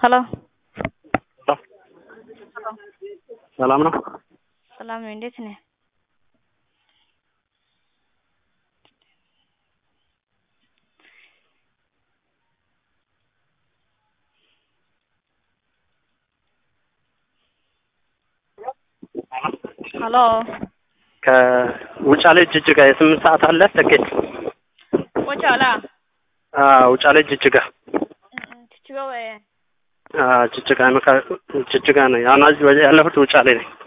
హలో ሰላም ነው? ሰላም ነው። እንዴት ነህ? ሀሎ ከውጫሌ ጅጅጋ የስምንት ሰዓት አለ ትኬት? ወጫላ አዎ ውጫሌ ጅጅጋ ችችጋ ወይ አዎ ጅጅጋ ነው። ከ- ጅጅጋ ነው። አሁን እዚህ ያለሁት ውጫሌ ነኝ።